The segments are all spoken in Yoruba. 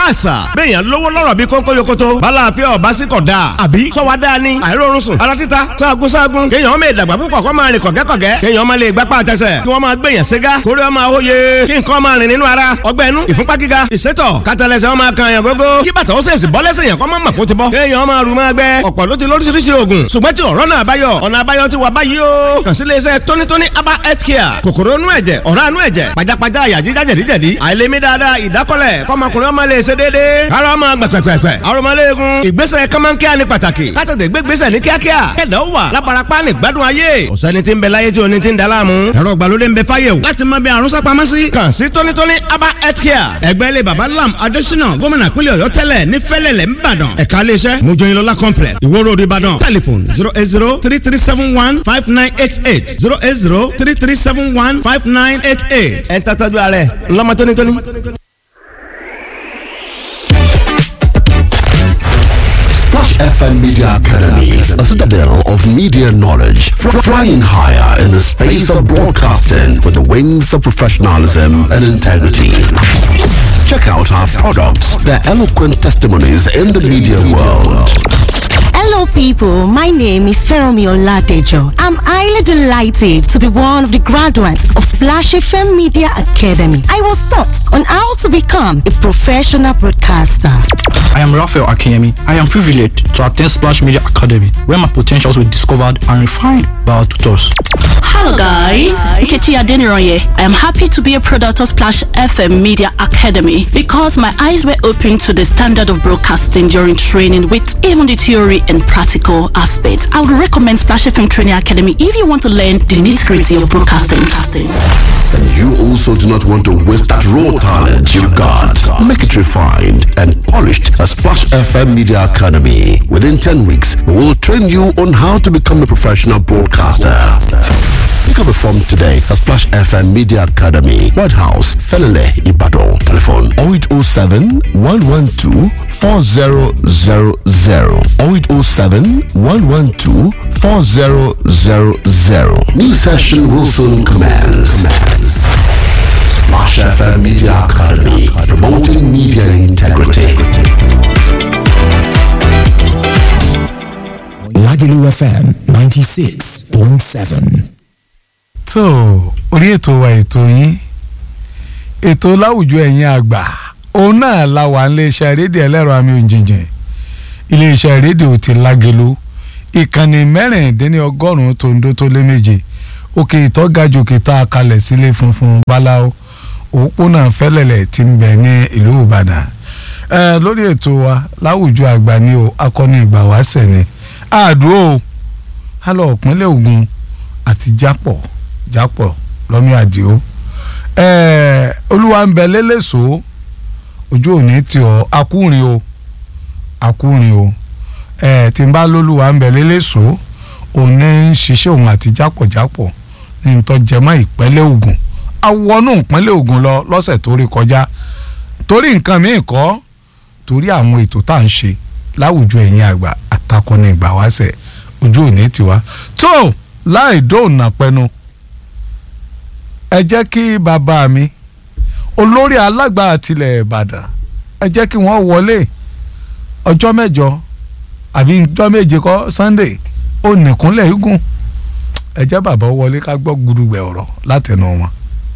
àṣà bẹ́ẹ̀yàn lówó lọ́rọ̀ bí kónkó yokoto bala àfẹ́ ọ̀bá sí kọ̀ dáa àbí sọ́wọ́ dáa ni àìrórun sùn ara títa sáàgùn sáàgùn kéèyàn ọmọ ìdàgbà púpọ̀ kọ́ máa rìn kọ̀gẹ́kọ̀gẹ́ kéèyàn ọmọ lè gbápá àtẹsẹ̀ kí wọ́n máa gbèyàn ségá kórè ọmọ àwòye kí nǹkan máa rìn nínú ara ọgbẹ́ inú ìfúnpá gíga ìsétọ̀ kátàlẹ́sẹ̀ ọmọ kan yàn gógó kí bàtà ó sèṣì bọ́ lẹ́sẹ̀ yàn kọ́ mọ́ màkó ti bọ́ kéèyàn ọmọ àrùn máa gbẹ ọ̀pọ̀ ló ti lóríṣiríṣi oògùn ṣùgbọ́n tí ọ̀rọ̀ náà báyọ̀ ọ̀nà àbáyọ ti wà báyìí o kàn sí iléeṣẹ́ tónítóní aba health care kòkòrò inú ẹ̀jẹ̀ ọ̀rá inú ẹ̀jẹ̀ pajápajá àyà jíjá jẹ̀díjẹ̀dí àìlèmí dáadáa ìdákọ́lẹ̀ kọ́mọkùnrin ọmọ lè ṣe déédéé ara ọmọ gbẹ̀pẹ̀pẹ̀pẹ̀ arọmọléegun ìgbésẹ̀ kọ́mọ́nkíá ni pàtàkì kátàdé gbégbésẹ̀ ní kíákíá kẹ̀dá ó wà láparapá ní gbádùn ayé ọ̀sẹ́ni tí ń bẹ láyé tí oní ti ń daláàmú ẹ̀rọ ìgbàlódé ń bẹ fáyé o láti mọ bí àrùn sápamọ́ sí. kàn sí tónítóní aba health care ẹgbẹ́ ilé baba lam adésínà gómìnà pínlẹ̀ ọ̀yọ́ tẹ́lẹ̀ ní fẹ́lẹ̀lẹ̀ ńbàdàn ẹ̀ka iléeṣẹ́ mojoyinlọ́lá complex ìwó road ìbàdàn telephone zero eight zero three three seven one five nine eight eight zero eight zero three three seven one five nine eight eight. ẹ̀ ń tàtàjú ààrẹ ńlọmọ tónítóní. Splash FM Media Academy, a citadel of media knowledge, fr- flying higher in the space of broadcasting with the wings of professionalism and integrity. Check out our products, their eloquent testimonies in the media world. Hello, people. My name is Feromi Oladejo. I'm highly delighted to be one of the graduates of Splash FM Media Academy. I was taught on how to become a professional broadcaster. I am Raphael Akiyemi. I am privileged to attend Splash Media Academy, where my potentials were discovered and refined by our tutors. Hello guys, Nkechi Adeniroye. I am happy to be a product of Splash FM Media Academy because my eyes were opened to the standard of broadcasting during training with even the theory and practical aspects. I would recommend Splash FM Training Academy if you want to learn the nitty-gritty of broadcasting. And you also do not want to waste that raw talent you've got. Make it refined and polished at Splash FM Media Academy. Within 10 weeks, we will train you on how to become a professional broadcaster. Pick up a form today at Splash FM Media Academy, White House, Felele, Ibadan. Telephone 0807 112 4000 0807 112 4000. New session will soon commence. Splash FM Media Academy, promoting media integrity. Lagelu FM 96.7. tó orí ètò wa ètò yín ètò láwùjọ ẹ̀yin àgbà òun náà la wà níléeṣẹ́ rédíò ẹlẹ́rọ àmì òjìjìn iléeṣẹ́ rédíò ti Lágelú ìkànnì mẹ́rìndínlọ́gọ́rùn-ún tòǹdó tó lé méje òkè ìtọ́gajù kìtà kalẹ̀ sílé funfun báláwo òpópónà fẹ́lẹ̀lẹ̀ tí ń bẹ ní ìlú Ìbàdàn ẹ lórí ètò wa láwùjọ àgbà ni o akọni ìgbà wáṣẹ̀ ni àdúró alọ ìpínlẹ̀ Ògùn àti jápọ̀ jápọ̀ lọ́mí àdìo ẹ̀ẹ́ olúwa ń bẹ lélẹ́sọ̀ ojú òní tí ọ akúrin o akúrin o ẹ̀ẹ́ tí n bá lólúwa ń bẹ lélẹ́sọ̀ òun ní ń ṣiṣẹ́ òun àti jápọ̀jápọ̀ ní n tọ́ jẹmọ́ ìpínlẹ̀ Ògùn awọnú ìpínlẹ̀ Ògùn lọ lọ́sẹ̀ tó rí kọjá torí nǹkan míì kọ́ torí àwọn ètò tá à ń ṣe láwùjọ ẹ̀yin àgbà àtakọni ìgbà wáṣẹ̀ ojú òní tiwa tó láì dóònà pẹnu ẹ jẹ́ kí bàbá mi olórí alágbà àtìlẹ̀ Ìbàdàn ẹ jẹ́ kí wọ́n wọlé ọjọ́ mẹ́jọ àbí ọjọ́ méje kọ́ Sunday ó nìkúnlẹ̀ igun ẹ jẹ́ bàbá wọlé ká gbọ́ gudugbẹ̀ ọ̀rọ̀ látẹnu wọn.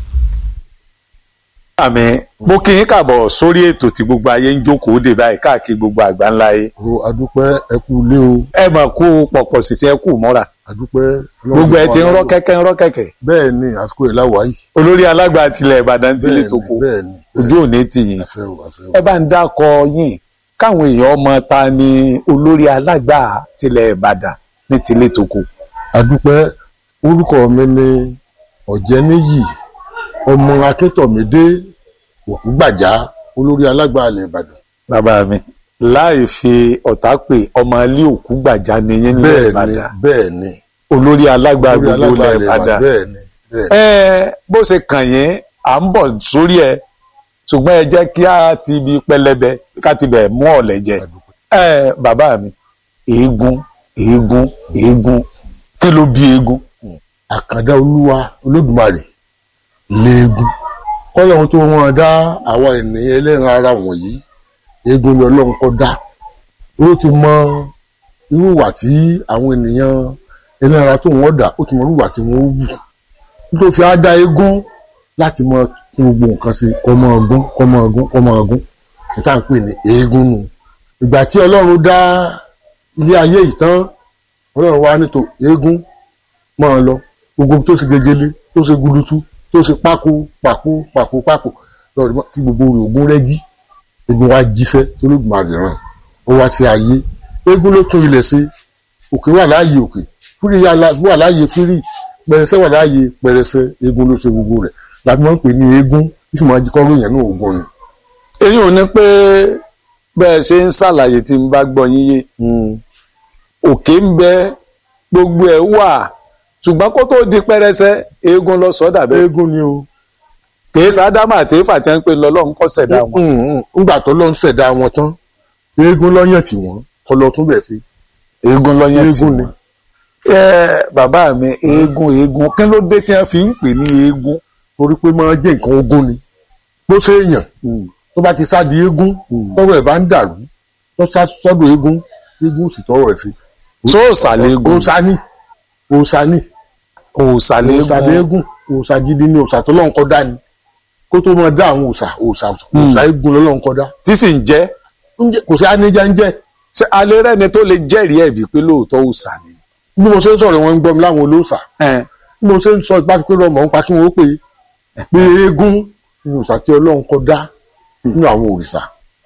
àmì mo kí yín kàbọ̀ sórí ètò tí gbogbo ayé ń jókòó dé báyìí káàkiri gbogbo àgbáńlá yé. o adúpẹ́ ẹ kú ilé o. ẹ mọ̀ kú pọ̀pọ̀ sí ti ẹ kú mọ́ra. adúpẹ́. gbogbo ẹ ti ń rọ́ kẹ́kẹ́ ń rọ́ kẹ̀kẹ́. bẹ́ẹ̀ ni àsìkò ẹ̀ láwàá yìí. olórí alágbà tilẹ̀ Ìbàdàn ti lè tó kó bẹ́ẹ̀ ni ojú òní ti yìn. àṣẹ o àṣẹ o. ẹ bá ń dákọ yín káwọn èèyàn mọ̀ ta ni olórí alágbà tilẹ̀ Ìbàdàn ní tilé tó kó. adúpẹ́ orúkọ mi ni ọ̀jẹ́níyì ọmọ akíntọ̀mídé òkúgbàjá olórí alágbà alẹ̀ ìbàdàn. bàbá mi láì fi ọ̀tá pè ọmọ ilé òkú gbàjà ni yín ní bẹ́ẹ̀ ni Ìbàdàn bẹ́ẹ̀ ni olórí alágbà olórí gbogbo alágbà ilẹ̀ alẹ̀ ìbàdàn Ìbàdàn. bẹ́ẹ̀ ni bẹ́ẹ̀ ni. ẹ bó ṣe kàn yín à ń bọ̀ sórí ẹ ṣùgbọ́n ẹ jẹ́ kí á ti ibi pẹlẹbẹ ká ti bẹ̀ mú ọ̀lẹ̀ jẹ. ẹ bàbá mi eégún eégún eégún kí ló bí eégún. àkàndá olúwa olódùmarè léegun kọ́lọ́hún tó wọ́n dá àwa ènìyàn ẹlẹ́ran ara wọ̀nyí eégún ni ọlọ́run kọ́ dá ó ti mọ irú ìwà tí àwọn ènìyàn ẹni ara tó wọ́n dà ó ti mọ irú ìwà tí wọ́n wù nítorí fi á dá eégún láti mọ kí gbogbo nǹkan ṣe kọ́ mọ́ ọgún kọ́ mọ́ ọgún kọ́ mọ́ ọgún níta ń pè ní eégún nù ìgbà tí ọlọ́run dá ilé ayé yìí tán ọlọ́run wá nítò eégún máa lọ gbogbo tó ṣe gegele tó ṣe gulutu tó ṣe pákó pàkó pàkó pàkó lọ́rọ̀ mọ́ tí gbogbo rẹ̀ ògún rẹ́ jí eégún wá jíṣẹ́ tó ló gbà rẹ̀ ràn ó wá sí ayé eégún ló tún ilẹ̀ ṣe òkè wà láàyè òkè fúri wà láàyè fúri pẹrẹsẹ wà láàyè pẹrẹsẹ eégún ló ṣe gbogbo rẹ̀ làbí wọ́n ń pè ní eégún bí sùnmọ́ ajíkọ́ lóyìn ní ògùn ni. èyí ò ní pé bẹ́ẹ̀ ṣe ń ṣàlàyé tí n bá gbọ́ yín yé òkè ń bẹ gbogbo ẹ̀ wà ṣùgbọ́n kó tó di pẹrẹsẹ eégún lọ sọ́dà bẹ́ẹ̀ eégún ni o. kìí sádámà àti éfà tí wọ́n ń pè lọ́lọ́run kọ́ ṣẹ̀dá wọn. ńgbà tó lọ ń ṣẹ̀dá wọn tán eégún lọ́yàn tí wọ́n kọ́ lọ tún bẹ̀ sí. eégún lọ́yàn tí eégún ni. wọ́n. ẹ bàbá mi eégún eégún kí ló dé tí wọ́n fi ń pè ní eégún. torí pé máa jẹ́ nǹkan ogún ni bó ṣe èèyàn tó bá ti sá di eégún tọrọ ẹ̀ bá ń dàrú tó sá sọ́dọ̀ eégún eégún sì tọrọ ẹ̀ sí. sóòsà léegun òòṣà ni òòṣà ni òòsà òòṣà léegun léegun òòṣà gidi ni òòṣà tó lọ́n kọ́ dá ni kó tó máa dá àwọn òòṣà òòṣà òòṣà eégún lọ́n kọ́ dá tí sì ń jẹ́ Ǹjẹ́ kò sí aníjà ń jẹ́ ṣé alẹ́ rẹ̀ ni tó lè jẹ́rìí ẹ̀bí pé lóòótọ́ òòsà ni. bí mo ṣe ń sọ̀rọ̀ wọn ń gbọ́ mi láwọn olóòṣà Ẹn, bí mo ṣe ń sọ ìpá pé lọ́mọ ń pa kí wọ́n pè é pé eégún ni òòṣà tí ọlọ́run kọ́ dá nínú àwọn òrìṣà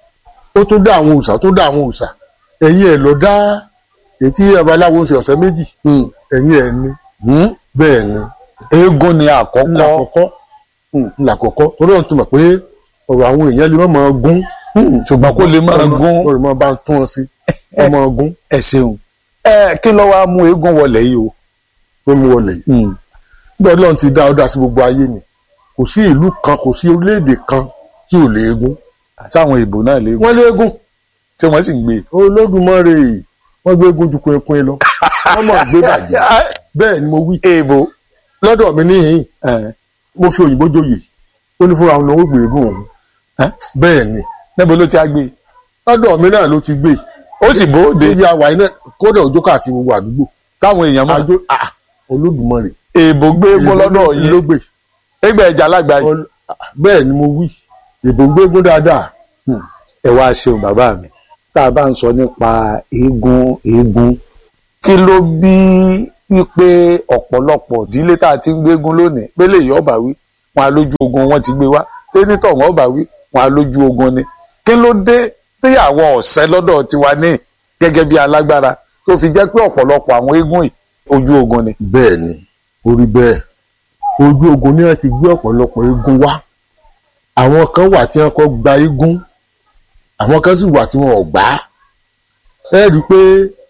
ó tún dá àwọn òòṣà tó dá àwọn òòṣà ẹ̀yìn ẹ̀ lọ dá ètí babaláwo ń ṣe ọ̀sẹ̀ méjì hmm, ẹ̀yìn ẹ̀ ni hmm. bẹ́ẹ̀ ni eégún ni ńlá àkọ́kọ́ àkọ́kọ́ ńlá àkọ́kọ́ torí ọ̀hún ti mọ̀ pé ọ̀rọ̀ àwọn èèyàn lè má máa gún ṣùgbọ́n kó lè máa gún ọ̀rọ̀ máa bá ń tún ọ sí ọ máa gún ẹ ṣeun ẹ kí ló wá mú eégún wọlé yìí o. tó mú wọlé yìí nígbà ọlọ́run ti dá ọ dá sí gbogbo ayé ni kò sí ìlú kan kò sí orílẹ̀-èdè kan tí ò lè eégún sáwọn ìbò náà léegun wọ́n lé eégún tí wọ́n sì ń gbé. olódùmarè wọ́n gbé eégún ju kúnkún lọ wọ́n mọ̀ gbé bàjẹ́ bẹ́ẹ̀ ni mo wí èèbò lọ́dọ̀ mi níhìn mo fi òyìnbó joyè ó ní fúnra òun ló ń gbé eégún òun bẹ́ẹ̀ ni níbo ló ti á gbé lọ́dọ̀ mi náà ló ti gbé ó sì bóde níbi àwà iná kódà òjò káàkiri gbogbo àdúgbò táwọn èèyàn mọ̀ àjò ah, olódùmarè èèbò gbé eégún lọ́dọ̀ ló yìí gbé ẹgbẹ́ ẹja lágbàáyé Ọl- ah, bẹ́ẹ̀ ni mo wí ìbò ń gbégún dáadáa ẹ wá ṣeun bàbá mi tá a bá ń sọ nípa eégún eégún kí ló bí wípé ọ̀pọ̀lọpọ̀ ìdílé tá a ti ń gbégún lónìí pélé yìí ọba wí wọn á lójú ogun wọn ti gbé wá tẹ́nítọ̀ wọn ọba wí wọn á lójú ogun ni kí ló dé tí àwọn ọ̀sẹ́ lọ́dọ̀ tiwa ní gẹ́gẹ́ bí alágbára tó fi jẹ́ pé ọ̀pọ̀lọpọ̀ àwọn eégún yìí ojú ogun ni. bẹ́ẹ̀ ni orí bẹ́ẹ̀ ojú ogun ni wọ́n ti gbé ọ̀pọ̀lọpọ̀ eégún wá àwọn kan wà tí wọ́n kọ́ gba eégún àwọn kan sì wà tí wọ́n ò gbà á ẹ rí i pé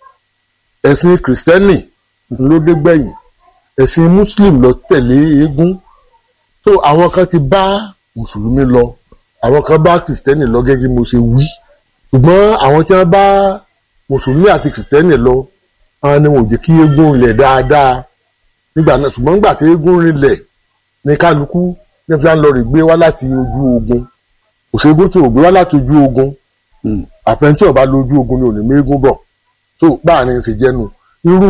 ẹ̀sìn kìrìsìtẹ́nì ló dé gbẹ̀yìn ẹ̀sìn muslim ló tẹ̀lé eégún tó àwọn kan ti bá mùsùlùmí lọ àwọn kan bá kìrìsìtẹ́nì lọ gẹ́gẹ́ bí mo ṣe wí ṣùgbọ́n àwọn tí wọ́n bá mùsùlùmí àti kìrìsìtẹ́nì lọ àwọn ni wọn ò jẹ́ kí eégún rinlẹ̀ dáadáa nígbà náà ṣùgbọ́n nígbà tí eégún rinlẹ̀ ní kálukú ní fi à ń lọ rè gbé wá láti ojú ogun kò sí eégún tí ò gbé wá láti ojú ogun àfẹnití ọba lójú ogun ni ò ní méégún bọ̀ tó báàrin ṣe jẹ́nu irú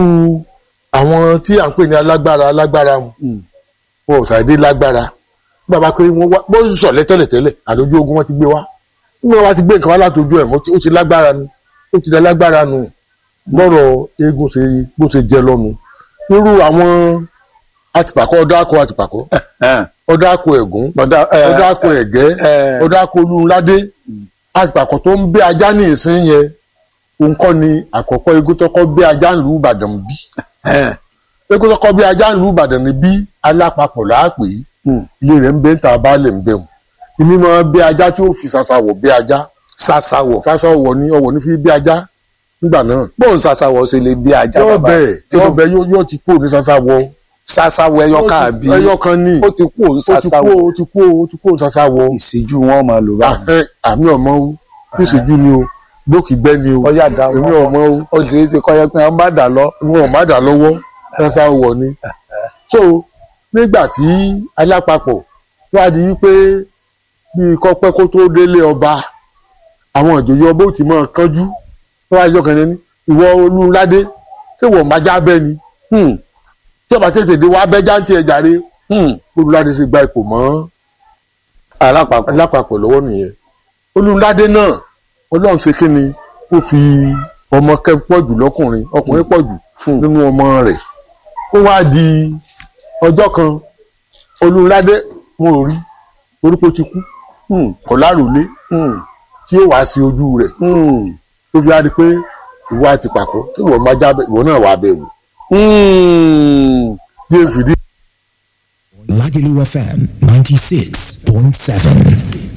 àwọn tí à ń pè ní alágbára alágbára mu wọn ò ṣàdé lágbára bàbá pé wọn wá bó sì sọ̀lẹ́ tẹ́lẹ̀tẹ́lẹ̀ àlójú ogun wọn ti gbé wá nígbà wọn bá ti gbé nǹkan wá látọjú ẹ̀ mọ́ ó ti lágbára nu ó ti dá lágbára nu bọ́rọ̀ eégún ṣe bó ṣe jẹ lọ́nu irú àwọn àtìpàkọ́ ọ̀dàkọ̀ àtìpàkọ́ ọ̀dàkọ̀ ẹ̀gún ọ̀dàkọ̀ ẹ̀gẹ́ ọ̀dàkọ̀ olúńládé àtìpàkọ́ tó ń bẹ ajá ní ìsín yẹn òun kọ́ ni àkọ́kọ́ eégún tó kọ́ bẹ ajá ńlú Ìbàdàn bí eégún tó kọ́ bẹ ajá ńlú Ìbàdàn ní bí alápapọ̀ láàpè ilé rẹ̀ ń bẹ ń ta baálẹ̀ ń bẹ̀ mu ìní máa bẹ ajá tí ó fi ṣàṣàwọ̀ bẹ ajá ṣàṣàwọ̀ ṣàṣàwọ̀ ní ọwọ̀ ní fi bẹ ajá nígbà náà bóun ṣàṣàwọ̀ ṣe lè bí ajá yóò bàbá bẹ́ẹ̀ Kí ló yóò bẹ́ẹ̀ yóò- yóò ti kú ní ṣàṣàwọ̀ ṣàṣàwọ̀ ẹyọ kan àbí ẹyọ kan ní ó ti kú òun ó ti kú ṣàṣàwọ̀ ó ti kú ó ti kú ṣàṣàwọ̀ ìṣíjú wọn máa lò báyìí ẹ àmì ọmọ o bí ìṣèjú ni o lókì gbẹ ni o ọyá dá èmi wọn ọmọ o ó ti ti kọ́ yẹ pé wọ́n bá dà lọ wọn ò má dà lọ́wọ́ ṣàṣàwọ̀ ni so nígbà tí alápapọ̀ wá di wípé bí kọ́pẹ́ kó tó délé ọba àwọn ìjòyè ọba ó ti máa kánjú wọ́n wá yọ kẹ́ni ní ìwọ olúńládé ṣé wọ́n máa já bẹ́ẹ̀ ni Hmm. tí ọba tètè dé wàá bẹ́ jáǹtì ẹ̀ jàre Hmm. olúńládé ṣe gba ipò mọ́ alápapọ̀ alápapọ̀ lọ́wọ́ nìyẹn olúńládé náà ọlọ́run ṣe kí ni ó fi ọmọ kẹ́ pọ̀ jù lọ́kùnrin ọkùnrin pọ̀ jù Hmm. nínú ọmọ rẹ̀ ó wá di ọjọ́ kan olúńládé wọn ò rí orúkọ ti kú Hmm. kọ̀ láròlé Hmm. tí ó wá sí ojú rẹ̀ Hmm. tó fi á di pé ìwọ àti pàkó tí ìwọ máa jábẹ ìwọ náà wà bẹ̀rù Hmm. bí èfìdí Lagelu FM 96.7.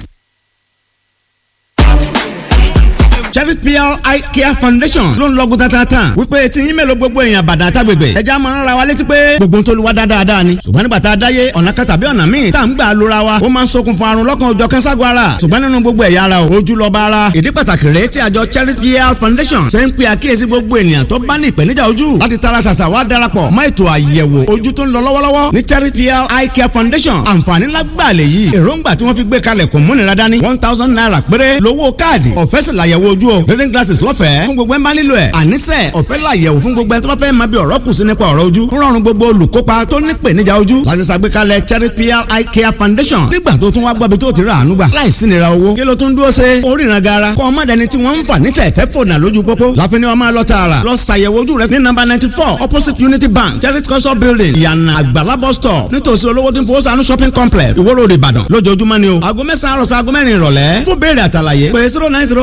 Chevy PR Eye Care Foundation ló ń lọ́gùn tatata wípé tí yín mélòó gbogbo èèyàn bàdàn àtàgbègbè ẹja máa ń ra wa létí pé gbogbo tó lu wa dáadáa ni ṣùgbọ́n nígbà tá a dáyé ọ̀nà kan tàbí ọ̀nà míì tá à ń gbà lóra wa ó máa ń ṣokùnfà àrùn lọ́kàn òjọ̀ kẹ́ńságun ara ṣùgbọ́n nínú gbogbo ẹ̀yà ara o ojú lọ́ba ara ìdí pàtàkì rèé tí àjọ Chevy PR Foundation ṣe ń pe àkíyèsí gbogbo ènìyàn tó bá ní ìpèníjà ojú láti tara ṣàṣà wá darapọ̀ mọ́ ètò àyẹ̀wò ojú tó ń lọ lọ́wọ́lọ́wọ́ ní Chevy PR Eye Care Foundation àǹfààní lágbàá lè yí èròǹgbà tí wọ́n fi gbé kalẹ̀ kò múnira dání one thousand naira péré lówó káàdì ọ̀fẹ́ sì làyẹ̀wò ojú o reading glasses lọ́fẹ̀ẹ́ fún gbogbo ẹ̀ ń bá nílò ẹ̀ àníṣe ọ̀fẹ́ làyẹ̀wò fún gbogbo ẹ̀ tó bá fẹ́ máa bí ọ̀rọ̀ kù sí nípa ọ̀rọ̀ ojú ń rọrùn gbogbo olùkópa tó ní ìpèníjà ojú láti ṣàgbékalẹ̀ Cherry PR Eye Care Foundation nígbà tó tún wá gbọ́bi tó ti rà àánú gbà láìsí nira owó kí ló tún dúró ṣe oríran gara kọ́ ọmọ dẹni tí wọ́n ń fà ní tẹ̀tẹ̀ fònà lójú pópó láfi ni wọ́n máa lọ tààrà lọ ṣàyẹ̀wò ojú rẹ ní nọ́mbà ninety four opposite Unity Bank Cherry culture building ìyànà àgbàlá bus stop nítòsí olówó tí ń fowó sànú shopping complex Ìwó Road Ìbàdàn lójoojúmọ́ ni o aago mẹ́sàn-án àròsọ aago mẹ́rin ìrọ̀lẹ́ fún béèrè àtàlàyé pé zero nine zero